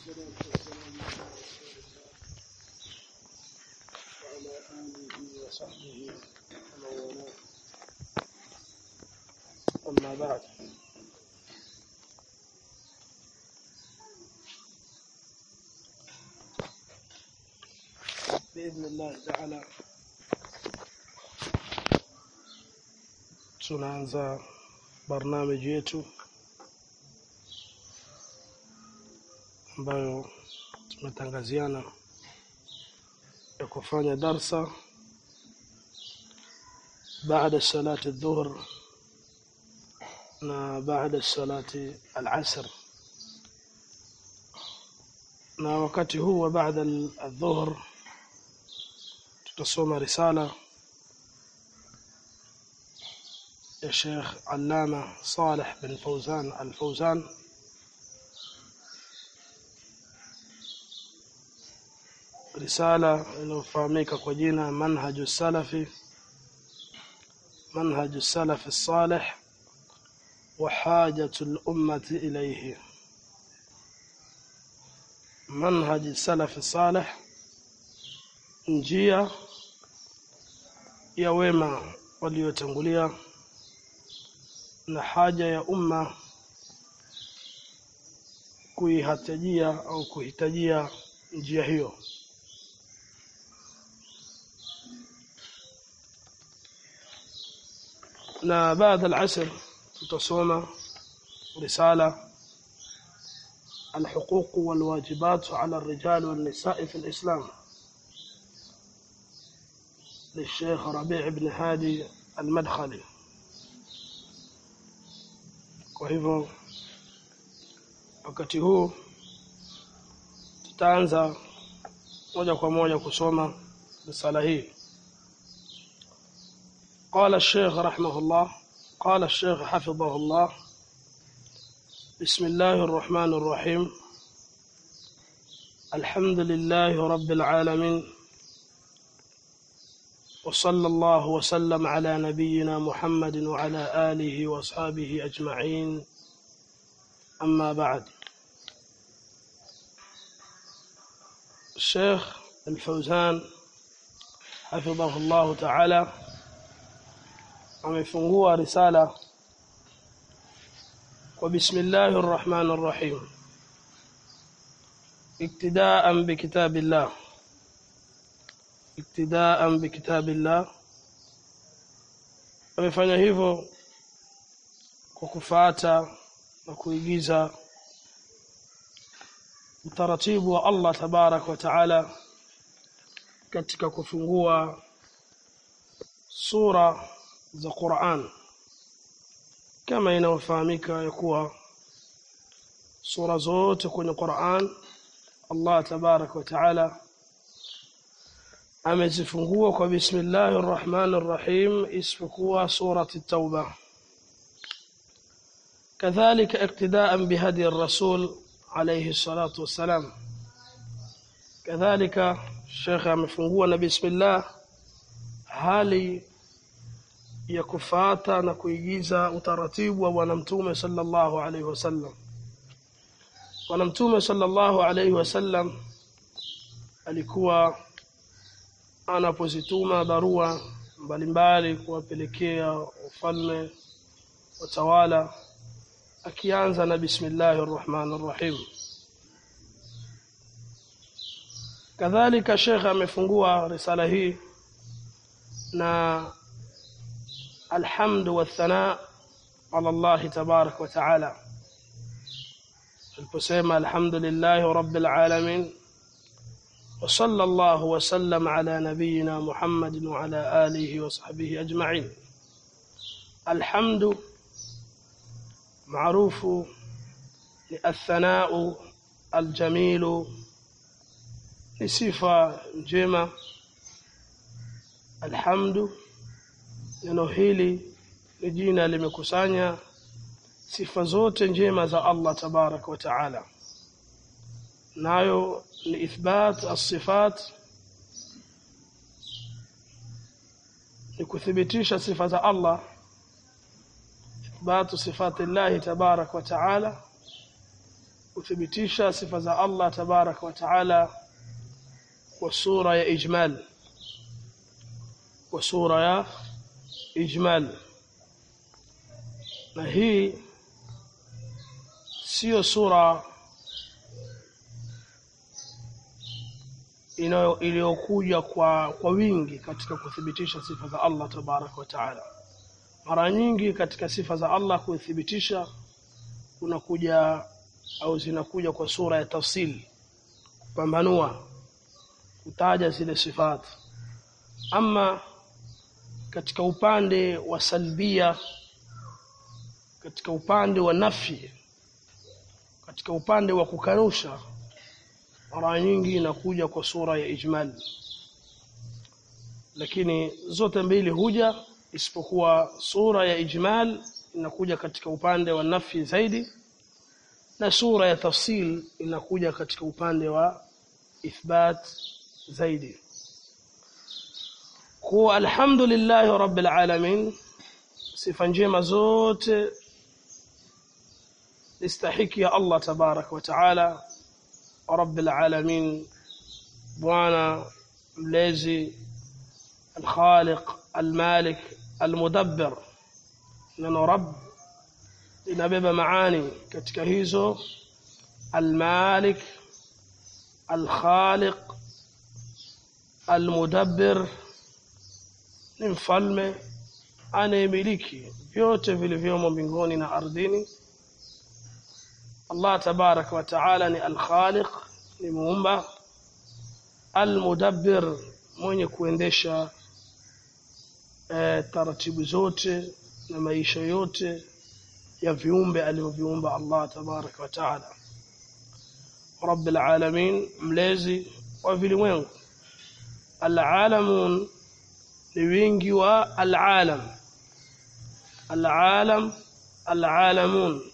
والصلاة والسلام على رسول الله وعلى آله وصحبه ومن والاه أما بعد بإذن الله تعالى tunaanza barnamiji yetu ambayo tumetangaziana ya kufanya darsa baada salati dhuhr na baada salati al-asr na wakati huu wa baada al-dhuhr tutasoma risala يا شيخ علامة صالح بن فوزان الفوزان رسالة inayofahamika kwa jina manhaju salafi manhaju salafi salih wa hajatu lummati ilayhi manhaji salafi salih njia ya wema waliotangulia na haja ya umma kuihitajia au kuhitajia njia hiyo na baada al-asr tutasoma risala الحقوق والواجبات على الرجال والنساء في الإسلام للشيخ ربيع بن هادي المدخلي kwa hivyo wakati huu tutaanza moja kwa moja kusoma risala hii قال الشيخ رحمه الله قال الشيخ حفظه الله بسم الله الرحمن الرحيم الحمد لله رب العالمين وصلى الله وسلم على نبينا محمد وعلى آله وأصحابه أجمعين أما بعد الشيخ الفوزان حفظه الله تعالى amefungua risala kwa bismillahi rrahmani rrahim iktidaan bikitabillah iktidaan bikitabillah amefanya hivyo kwa kufuata na kuigiza utaratibu wa Allah tabarak wa taala katika kufungua sura za Qur'an kama inavyofahamika ya kuwa sura zote kwenye Qur'an Allah tabarak wa taala amezifungua kwa bismillahir rahmanir rahim isipokuwa surati tauba kadhalika iktidaan bihadi rasul alayhi salatu wassalam kadhalika Sheikh amefungua na bismillah hali ya kufata na kuigiza utaratibu wa bwana mtume sallallahu alayhi wasallam bwana mtume sallallahu alayhi wasallam alikuwa anapozituma barua mbalimbali kuwapelekea ufalme watawala akianza na bismillahir rahmanir rahim kadhalika shekhe amefungua risala hii na alhamdu wathana ala Allah tabarak wa taala aliposema alhamdulillahi rabbil alamin وصلى الله وسلم على نبينا محمد وعلى آله وصحبه أجمعين الحمد معروف الثناء الجميل لصفة جمة الحمد neno hili ni jina limekusanya sifa zote njema za Allah tabarak wa taala nayo ni ithbat as-sifat ni kuthibitisha sifa za Allah ithbatu sifati Allah tabarak wa taala kuthibitisha sifa za Allah tabaraka wa taala kwa sura ya ijmal kwa sura ya ijmal na hii sio sura iliyokuja kwa kwa wingi katika kuthibitisha sifa za Allah tabaraka wa taala mara nyingi katika sifa za Allah kuthibitisha kunakuja au zinakuja kwa sura ya tafsili kupambanua kutaja zile sifati ama katika upande wa salbia katika upande wa nafi katika upande wa kukanusha mara nyingi inakuja kwa sura ya ijmal lakini zote mbili huja isipokuwa sura ya ijmal inakuja katika upande wa nafi zaidi na sura ya tafsil inakuja katika upande wa ithbat zaidi kwa alhamdulillah rabbil alamin sifa njema zote istahiki ya Allah tabarak wa taala rabbil alamin bwana mlezi الخالق المالك المدبر neno rabb linabeba maani katika hizo المالك الخالق المدبر ni mfalme anayemiliki vyote vilivyomo mbinguni na ardhini Allah tabarak wa taala ni al-khaliq ni muumba al-mudabbir mwenye kuendesha e, taratibu zote na maisha yote ya viumbe alivyoviumba Allah tabarak wa taala rabbil alamin mlezi wa vilimwengu al-alamun ni wingi wa al-alam al-alam al-alamun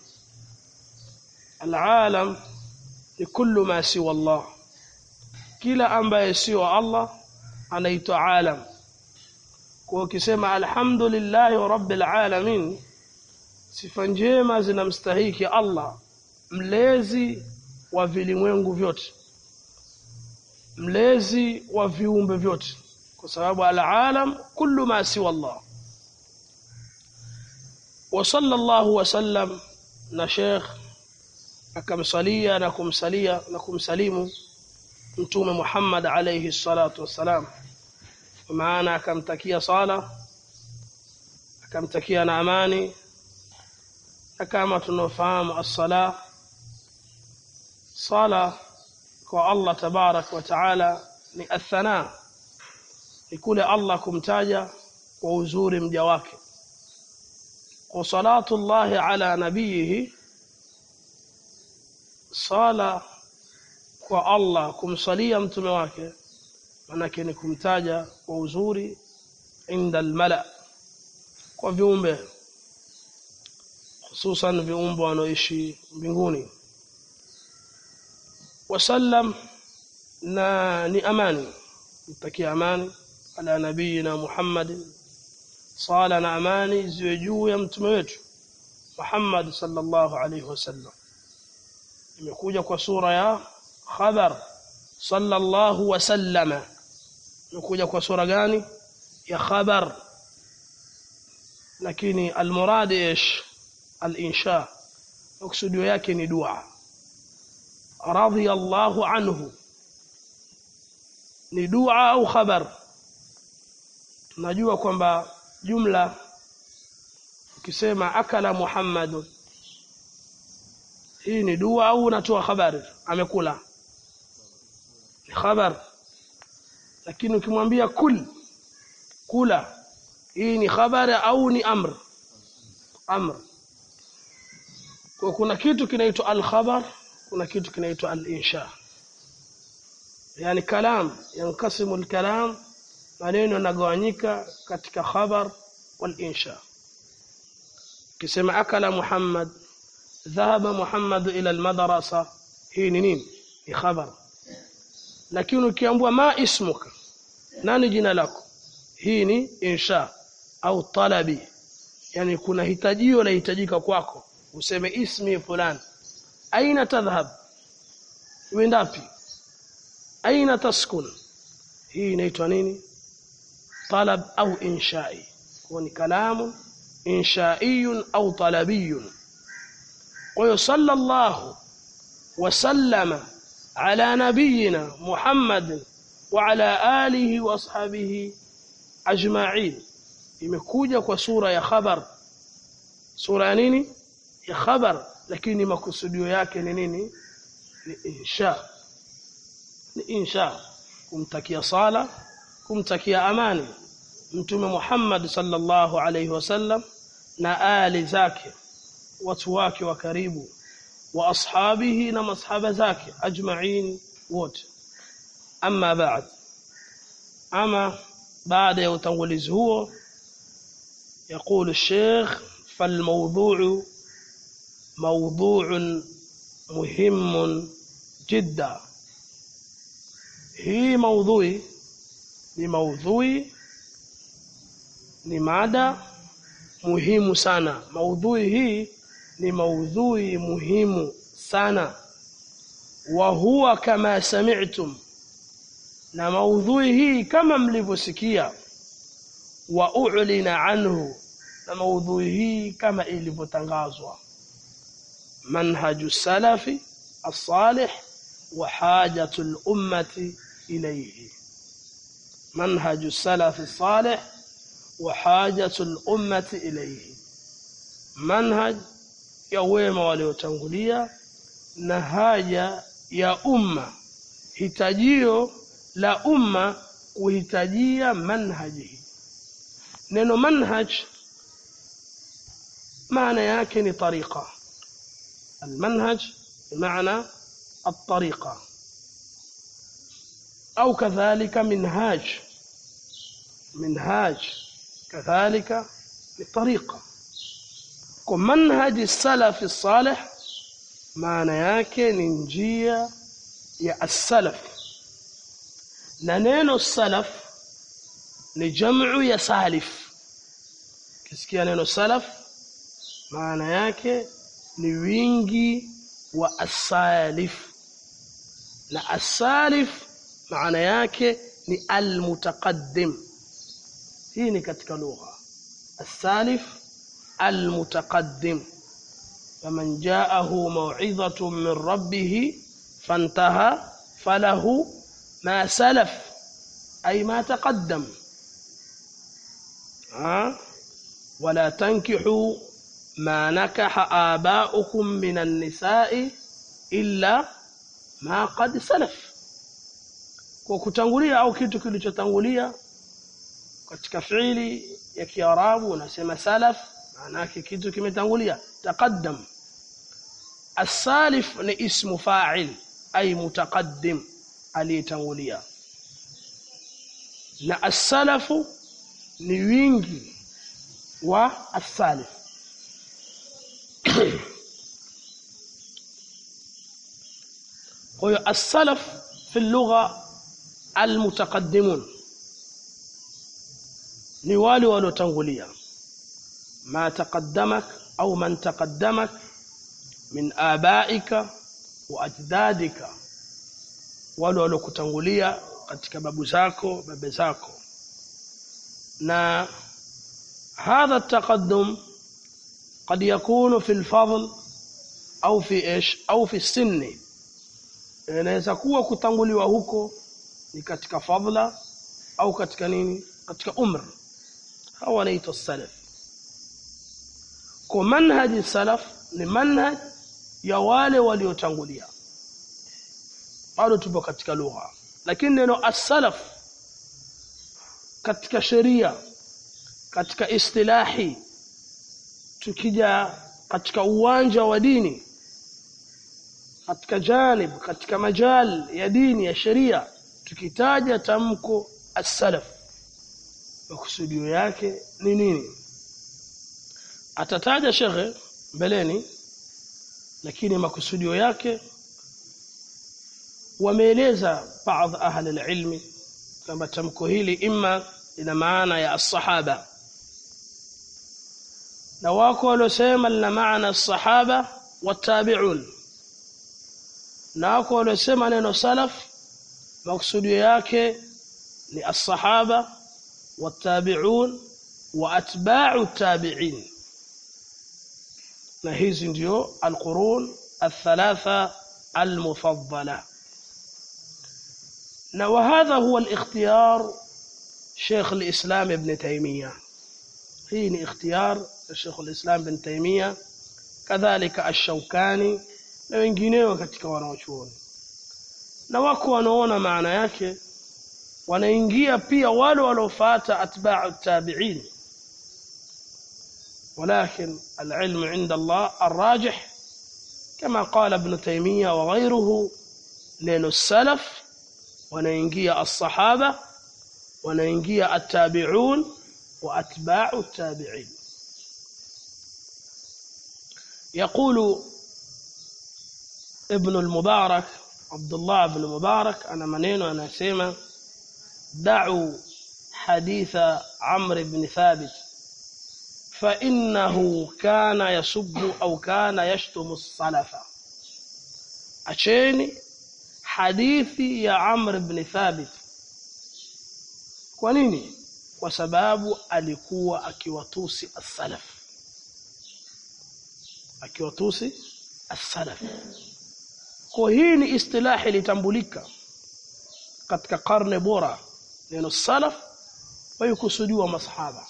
al-alam ni kullu ma siwa Allah kila ambaye sio Allah anaitwa alam kwa ukisema alhamdulillahi rabbil alamin sifa njema zinamstahiki Allah mlezi wa vilimwengu vyote mlezi wa viumbe vyote kwa sababu alalam kullu ma siwa Allah wa sallallahu wa sallam na sheikh akamsalia na kumsalia na kumsalimu mtume Muhammad alayhi salatu wassalam maana akamtakia sala akamtakia na amani na kama tunafahamu as-sala sala kwa Allah tabarak wa taala ni athana ni kule Allah kumtaja kwa uzuri mja wake kwa salatu Allah ala nabiyihi sala kwa Allah kumsalia mtume wake manake ni kumtaja kwa uzuri inda almala kwa viumbe hususan viumbe wanaoishi mbinguni wasallam na ni amani mtakia amani ala nabiyina Muhammad sala na amani ziwe juu ya mtume wetu Muhammad sallallahu alaihi wasallam imekuja kwa sura ya khabar sallallahu wasallama imekuja kwa sura gani ya khabar lakini almurad ايش alinsha maksudio yake ni dua radiyallahu anhu ni dua au khabar tunajua kwamba jumla ukisema akala muhammadun hii ni dua au unatoa habari amekula ni khabar lakini ukimwambia kul kula hii ni habari au ni amr amr kwa kuna kitu kinaitwa al-khabar kuna kitu kinaitwa al-insha yani kalam yankasimu al-kalam maneno yanagawanyika katika khabar wal insha kisema akala muhammad dhahaba muhammad ila al-madrasa hii ni nini ni khabar lakini ukiambua ma ismuka nani jina lako hii ni insha au talabi yani kuna hitajio lahitajika kwako useme ismi fulani aina tadhhab wendapi aina taskun hii inaitwa nini talab au inshai kwa ni kalamu inshaiyun au talabiyun kwa hiyo sallallahu wasallama ala nabiyina Muhammad wa ala alihi wa ashabihi ajma'in imekuja kwa sura ya khabar sura ya nini ya khabar lakini makusudio yake ni nini ni insha ni insha kumtakia sala kumtakia amani mtume Muhammad sallallahu alayhi wasallam na ali zake watu wake wa karibu wa ashabihi na masahaba zake ajma'in wote amma ba'd ama baada ya utangulizi huo يقول الشيخ فالموضوع موضوع مهم جدا hii maudhui ni maudhui ni mada muhimu sana maudhui hii ni maudhui muhimu sana wa huwa kama sami'tum na maudhui hii kama mlivyosikia wa u'lina anhu na maudhui hii kama ilivyotangazwa manhaju salafi as-salih wa hajatu al-ummati ilayhi manhaju salafi as-salih wa hajatu al-ummati ilayhi manhaj ya wema waliotangulia na haja ya umma hitajio la umma kuhitajia manhaji neno manhaj maana yake ni tariqa المنهج بمعنى الطريقة أو كذلك منهاج منهاج كذلك الطريقة ومنهج السلف الصالح maana yake ni njia ya as-salaf na neno salaf ni jamu ya salif kisikia neno salaf maana yake ni wingi wa as-salif na as-salif maana yake ni al-mutaqaddim hii ni katika lugha as-salif al-mutaqaddim فمن جاءه موعظة من ربه فانتهى فله ما سلف أي ما تقدم ها ولا تنكحوا ما نكح آباؤكم من النساء إلا ما قد سلف kwa kutangulia au kitu kilichotangulia katika fiili ya Kiarabu unasema salaf maana yake kitu kimetangulia taqaddam as-salif ni ismu fa'il ay mutaqaddim aliyetangulia na as-salafu ni wingi wa as-salif kwa hiyo as-salaf fi lugha al-mutaqaddimun ni wale waliotangulia ما تقدمك أو من تقدمك من آبائك وأجدادك wale waliokutangulia katika babu zako baba zako na هذا التقدم قد يكون في الفضل au fi ish au fi sinni inaweza kuwa kutanguliwa huko ni katika fadla au katika nini katika umr hawa wanaitwa salaf kwa manhaji salaf ni manhaj ya wale waliotangulia bado tupo katika lugha lakini neno as-salaf katika sheria katika istilahi tukija katika uwanja wa dini katika janib katika majal ya dini ya sheria tukitaja tamko as-salaf makusudio yake ni nini atataja shekhe mbeleni lakini makusudio yake wameeleza baadhi ahli alilmi kwamba tamko hili imma ina maana ya as-sahaba na wako waliosema lina maana as-sahaba watabi'un na wako waliosema neno salaf maksudio yake ni as-sahaba watabi'un wa atba'u tabi'in na hizi ndio al-qurun الثلاثه المفضله وهذا هو الاختيار شيخ الإسلام ابن تيمية هي اختيار الشيخ الإسلام ابن تيمية كذلك الشوكاني na wengineo katika wanaochuoni na wako wanaona maana yake wanaingia pia wale waliofuata atba'u tabi'in ولكن العلم عند الله الراجح كما قال ابن تيمية وغيره نين السلف wanaingia as-sahaba wanaingia at-tabi'un wa atba'u at-tabi'in يقول ابن المبارك عبد الله بن مبارك انا maneno anasema da'u حديث عمرو بن ثابت فإنه كان يسب أو كان يشتم السلف acheni hadithi ya Amr ibn Thabit kwa nini kwa sababu alikuwa akiwatusi as-salaf akiwatusi as-salaf kwa hii ni istilahi litambulika katika karne bora neno salaf waikusudiwa masahaba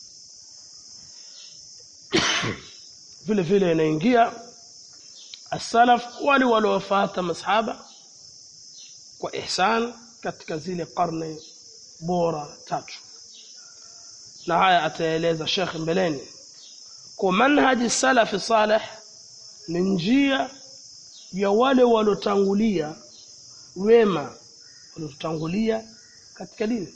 vile vile inaingia as-salaf wale waliofuata masahaba kwa ihsan katika zile karne bora tatu na haya ataeleza Sheikh mbeleni kwa manhaji salafi salih ni njia ya wale walotangulia wema walotangulia katika dini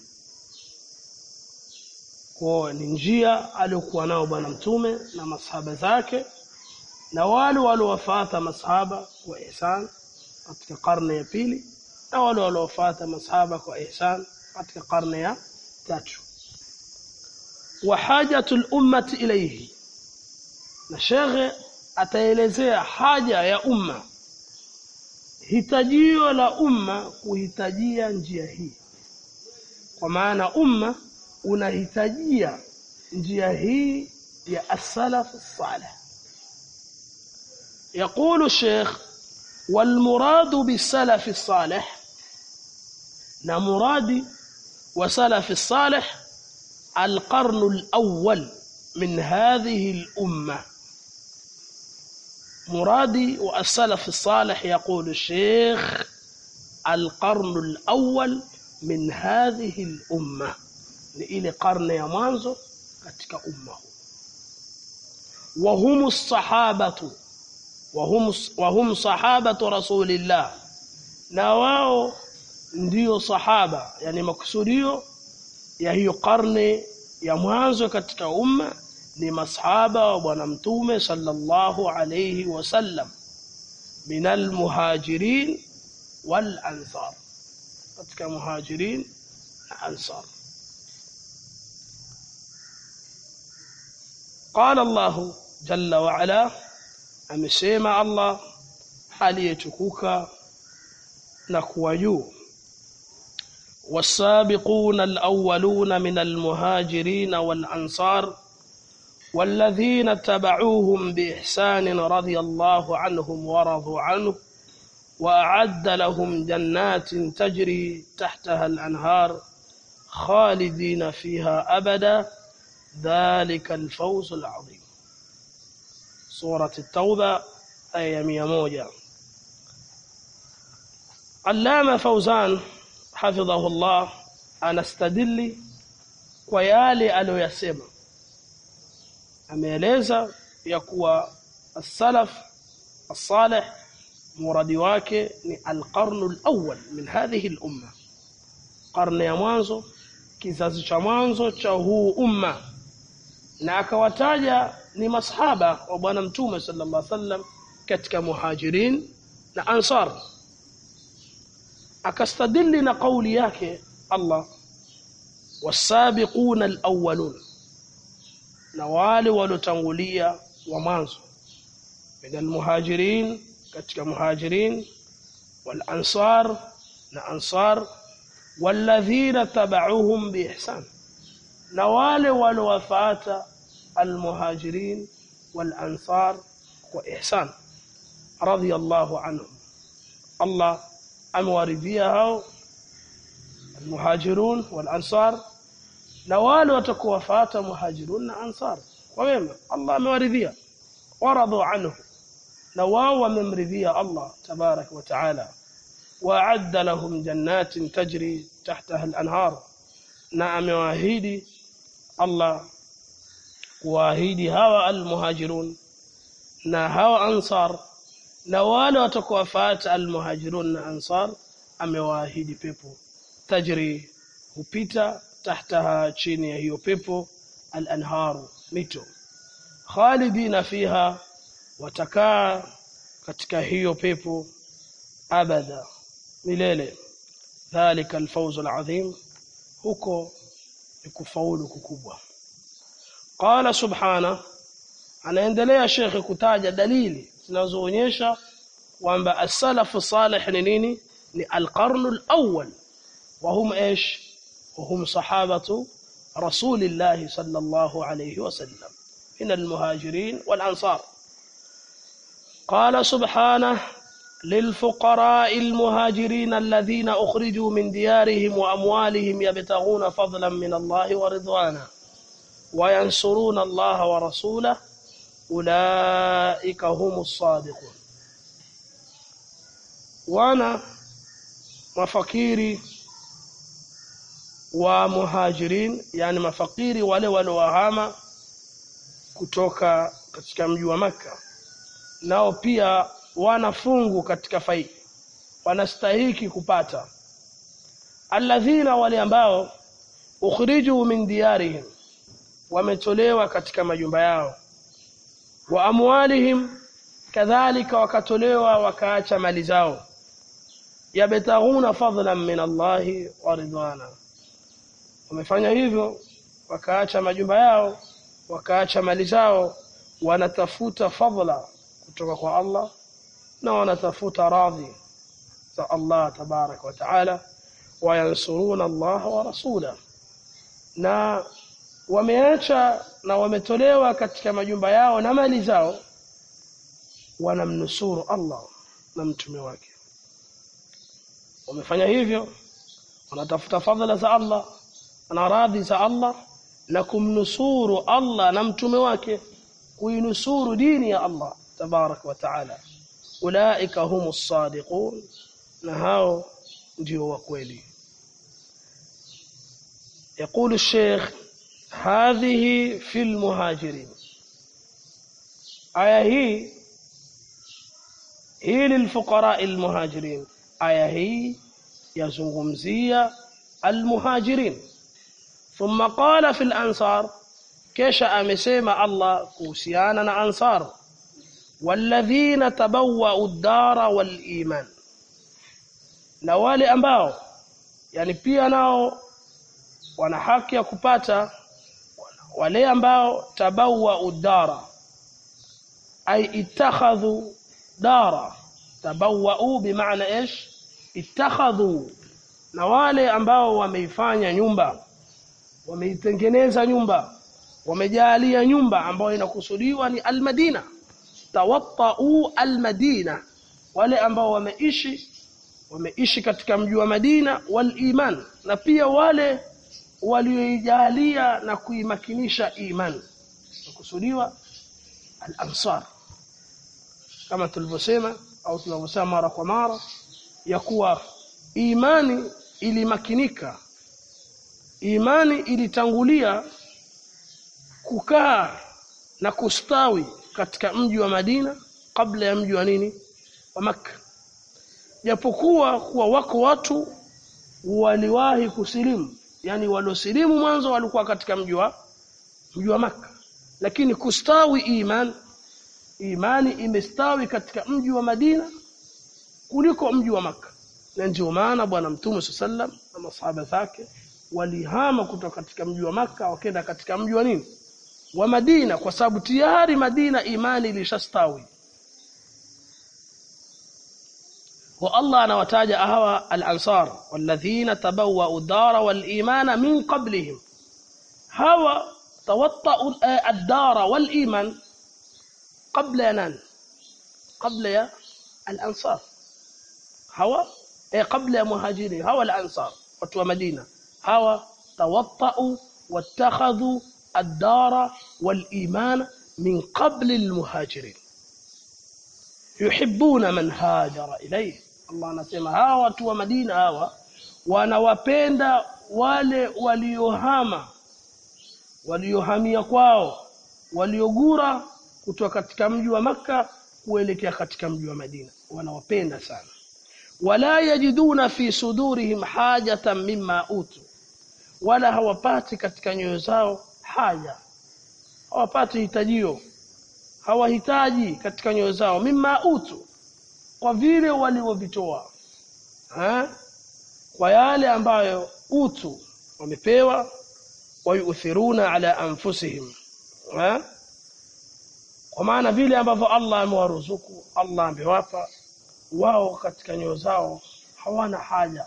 kwa ni njia aliyokuwa nao bwana mtume na masahaba zake na wale waliowafuata masahaba kwa ihsan katika karne ya pili na wale waliofuata masahaba kwa ihsan katika karne ya tatu wa hajatul ummati ilayhi na shekhe ataelezea haja ya umma hitajio la umma kuhitajia njia hii kwa maana umma unahitajia njia hii ya as-salaf salih يقول الشيخ والمراد بالسلف الصالح نمراد وسلف الصالح القرن الأول من هذه الأمة مرادي والسلف الصالح يقول الشيخ القرن الأول من هذه الأمة لإلى قرن يمانزو كتك أمه وهم الصحابة وهم وهم صحابة رسول الله نواو ndio sahaba yani makusudio ya hiyo karne ya mwanzo katika umma ni masahaba wa bwana mtume sallallahu alayhi wasallam minal muhajirin wal ansar katika muhajirin na ansar قال الله جل وعلا amesema Allah aliyetukuka na kuwa juu والسابقون الأولون من المهاجرين والأنصار والذين اتبعوهم بإحسان رضي الله عنهم ورضوا عنه وأعد لهم جنات تجري تحتها الأنهار خالدين فيها أبدا ذلك الفوز العظيم سورة التوبة آية 101 علامة فوزان حفظه الله anastadili kwa yale aliyoyasema ameeleza ya kuwa as-salaf as-salih muradi wake ni al-qarn al-awwal min hadhihi al-umma qarne ya mwanzo kizazi cha mwanzo cha huu umma na akawataja ni masahaba wa bwana mtume sallallahu alaihi wasallam katika muhajirin na ansar akastadili na kauli yake Allah wasabiquna alawwalun na wale waliotangulia wa mwanzo min almuhajirin katika muhajirin walansar na ansar walladhina tabauhum biihsan na wale waliowafuata almuhajirin walansar kwa ihsan radiyallahu anhum Allah amewaridhia hao almuhajirun walansar na wale watakuwafuata muhajirun na ansar kwa wema Allah amewaridhia waradu anhu na wao wamemridhia Allah tabarak wa taala wa'adda lahum jannatin tajri tahtaha al-anhar na amewaahidi Allah kuahidi hawa almuhajirun na hawa ansar na wale watakaofuata almuhajirun na ansar amewaahidi pepo tajri hupita tahtaha chini ya hiyo pepo al-anharu mito khalidina fiha watakaa katika hiyo pepo abada milele dhalika alfawz alazim huko ni kufaulu kukubwa qala subhana anaendelea shekhe kutaja dalili zinazoonyesha kwamba as-salafu salih ni nini ni al-qarnu al-awwal wa hum ايش وهم صحابه رسول الله صلى الله عليه وسلم من المهاجرين والانصار قال سبحانه للفقراء المهاجرين الذين أخرجوا من ديارهم وأموالهم يبتغون فضلا من الله ورضوانا وينصرون الله ورسوله أولئك هم الصادقون وانا مفكيري ومهاجرين يعني مفكيري wale waliohama kutoka katika mji wa Makka nao pia wana fungu katika faida wanastahiki kupata alladhina wale ambao ukhriju min diyarihim wametolewa katika majumba yao wa amwalihim kadhalika wakatolewa wakaacha mali zao yabtaghuna fadlan min Allahi wa ridwana wamefanya hivyo wakaacha majumba yao wakaacha mali zao wanatafuta fadla kutoka kwa Allah na wanatafuta radhi za Allah tabarak wa taala wayansuruna Allah wa rasula na wameacha na wametolewa katika majumba yao na mali zao wanamnusuru Allah na mtume wake wamefanya hivyo wanatafuta fadhila za Allah na radhi za Allah na kumnusuru Allah na mtume wake kuinusuru dini ya Allah tabarak wa taala ulaika humus sadiqun na hao ndio wa kweli يقول الشيخ هذه في المهاجرين آية هي هي للفقراء المهاجرين آية هي يزungumzia المهاجرين ثم قال في الأنصار kisha amesema Allah kuhusiana na ansar walladhina tabawwa'u ad-dara wal iman na wale ambao yani pia nao wana haki ya kupata wale ambao tabawwa'u ad-dara ay ittakhadhu dara tabawwa'u bimaana ish ittakhadhu na wale ambao wameifanya nyumba wameitengeneza nyumba wamejalia nyumba ambayo inakusudiwa ni almadina tawattau almadina wale ambao wameishi wameishi katika mji wa Madina wal iman na pia wale walioijalia na kuimakinisha iman kusudiwa al-ansar kama tulivyosema au tunavyosema mara kwa mara ya kuwa imani ilimakinika imani ilitangulia kukaa na kustawi katika mji wa Madina kabla ya mji wa nini wa Makka japokuwa kuwa wako watu waliwahi kusilimu yani waliosilimu mwanzo walikuwa katika mji wa mji wa Makka lakini kustawi iman imani imestawi katika mji wa Madina kuliko mji wa Makka na ndio maana bwana mtume sallam na masahaba zake walihama kutoka katika mji wa Makka wakaenda katika mji wa nini wa Madina kwa sababu tayari Madina imani ilishastawi wa Allah anawataja hawa al-ansar walladhina tabawwa'u ad-dara wal-imana min qablihim hawa tawatta'u ad-dara wal-iman qabla yanan qabla ya al-ansar hawa eh qabla ya muhajirin hawa al-ansar watu wa Madina hawa tawatta'u wattakhadhu ad-dara wal-imana min qabli al-muhajirin yuhibbuna man hajara ilayhi Allah anasema hawa watu wa Madina hawa wanawapenda wale waliohama waliohamia kwao waliogura kutoka katika mji wa maka kuelekea katika mji wa Madina wanawapenda sana wala yajiduna fi sudurihim hajatan mimma utu wala hawapati katika nyoyo zao haja hawapati hitajio hawahitaji katika nyoyo zao mimma utu kwa vile waliovitoa kwa yale ambayo utu wamepewa wayuthiruna ala anfusihim ha? kwa maana vile ambavyo Allah amewaruzuku Allah amewapa wao katika nyoyo zao hawana haja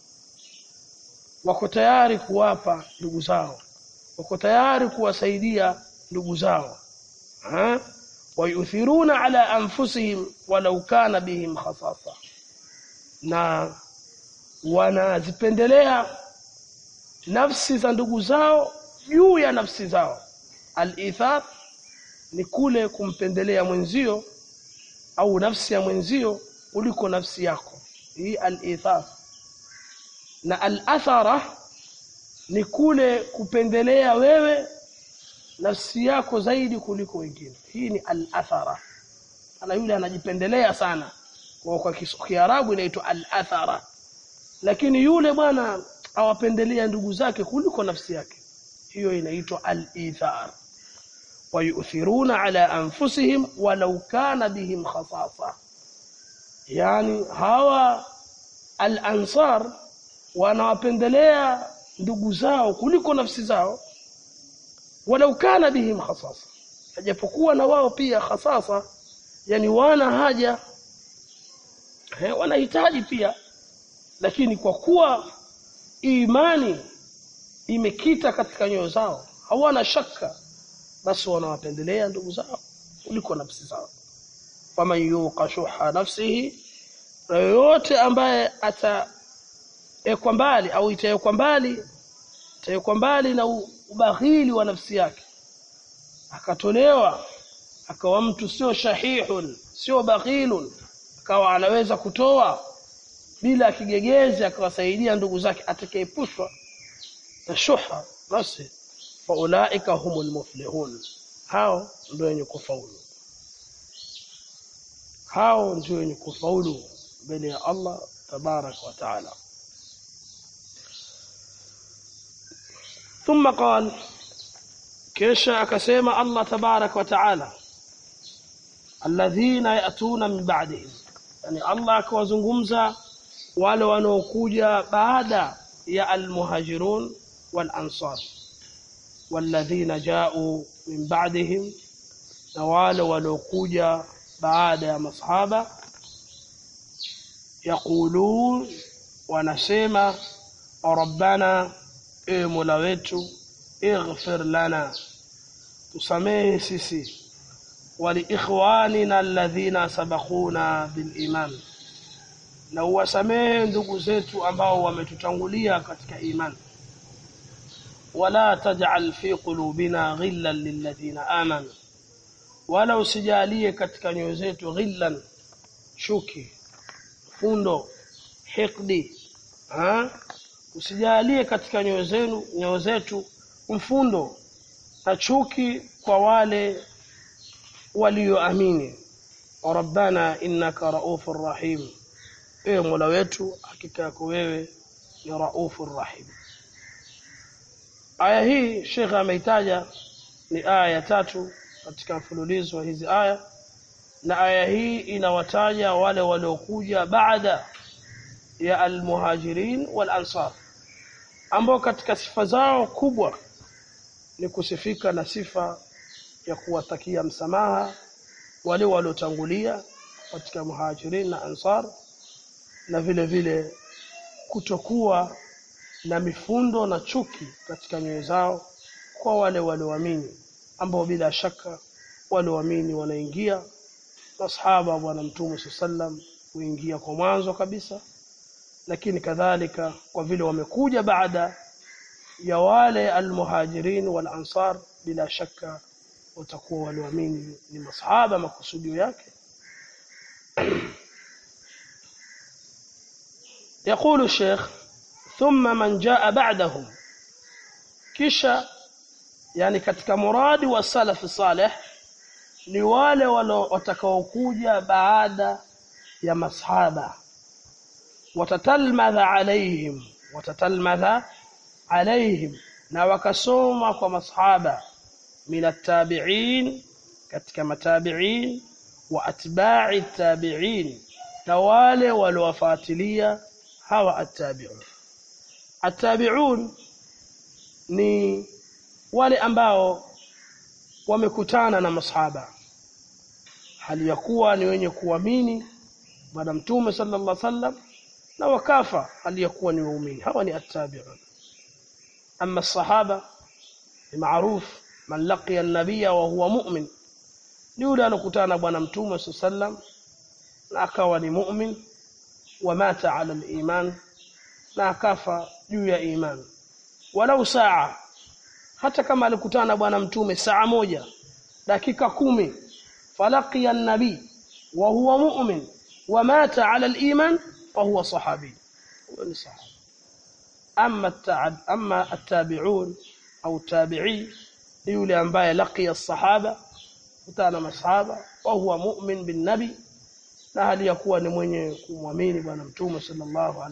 wako tayari kuwapa ndugu zao wako tayari kuwasaidia ndugu zao ha? wayuthiruna ala anfusihim walau kana bihim khasasa na wanazipendelea nafsi za ndugu zao juu ya nafsi zao al-ithar ni kule kumpendelea mwenzio au nafsi ya mwenzio kuliko nafsi yako hii al-ithar na al-athara ni kule kupendelea wewe nafsi yako zaidi kuliko wengine hii ni al-athara ana yule anajipendelea sana kwa kwa Kiarabu inaitwa al-athara lakini yule bwana awapendelea ndugu zake kuliko nafsi yake hiyo inaitwa al-ithar wayuthiruna ala anfusihim walau kana bihim khasasa yani hawa al-ansar wanawapendelea ndugu zao kuliko nafsi zao walau kana bihim khasasa hajapokuwa na wao pia khasasa yani wana haja he, wanahitaji pia lakini kwa kuwa imani imekita katika nyoyo zao hawana shaka basi wanawapendelea ndugu zao kuliko nafsi zao faman yuqa shuha nafsihi na yoyote ambaye ataekwa mbali au itaekwa mbali itaekwa mbali na ubaghili wa nafsi yake akatolewa akawa mtu sio shahihun sio baghilun akawa anaweza kutoa bila kigegezi akawasaidia ndugu zake atakayepushwa na shuha basi faulaika humul muflihun hao ndio wenye kufaulu hao ndio wenye kufaulu mbele ya Allah tabarak wa taala ثم قال kisha akasema Allah tabarak wa taala alladhina yatuna min ba'dihim yani Allah akawazungumza wale wanaokuja baada ya almuhajirun wal ansar walladhina ja'u min ba'dihim na wale waliokuja baada ya masahaba yaqulun wanasema rabbana e mola wetu ighfir lana tusamehe sisi waliikhwanina alladhina sabaquna biliman na uwasamehe ndugu zetu ambao wametutangulia katika imani wala taj'al fi qulubina ghillan lilladhina amanu wala usijalie katika nyoyo zetu ghillan chuki fundo hikdi ha usijalie katika nyoyo zenu nyoyo zetu mfundo na chuki kwa wale walioamini rabbana innaka raufur rahim ewe mola wetu hakika yako wewe ni raufur rahim aya hii shekhe ameitaja ni aya ya tatu katika mfululizo wa hizi aya na aya hii inawataja wale waliokuja baada ya almuhajirin wal ansar ambao katika sifa zao kubwa ni kusifika na sifa ya kuwatakia msamaha wale waliotangulia katika muhajirin na ansar na vile vile kutokuwa na mifundo na chuki katika nyoyo zao kwa wale walioamini ambao bila shaka walioamini wanaingia masahaba wa bwana mtume sallam huingia kwa mwanzo kabisa lakini kadhalika kwa vile wamekuja baada ya wale almuhajirin wal ansar bila shaka watakuwa walioamini ni masahaba makusudio yake يقول الشيخ ثم من جاء بعدهم kisha yani katika muradi wa salaf salih ni wale watakaokuja baada ya masahaba watatalmadha alaihim watatalmadha alaihim na wakasoma kwa masahaba min attabi'in katika matabi'in wa atba'i tabi'in na wale waliowafuatilia hawa attabi'un attabi'un ni wale ambao wamekutana na masahaba hali ya kuwa ni wenye kuamini bwana mtume sallallahu alaihi wasallam na wakafa hali ya kuwa ni waumini hawa ni attabi'un amma sahaba ni maarufu man laqiya an-nabiyya wa huwa mu'min ni yule alokutana na bwana mtume sallam na akawa ni mu'min wa mata ala al-iman na akafa juu ya iman walau saa hata kama alikutana na bwana mtume saa moja dakika kumi falaqiya an-nabi wa huwa mu'min wa mata ala al-iman fa huwa sahabi huwa ni sahaba amma amma at-tabi'un au tabi'i yule ambaye laqiya as-sahaba kutana masahaba wa huwa mu'min bin nabi na hali ya kuwa ni mwenye kumwamini bwana mtume sallallahu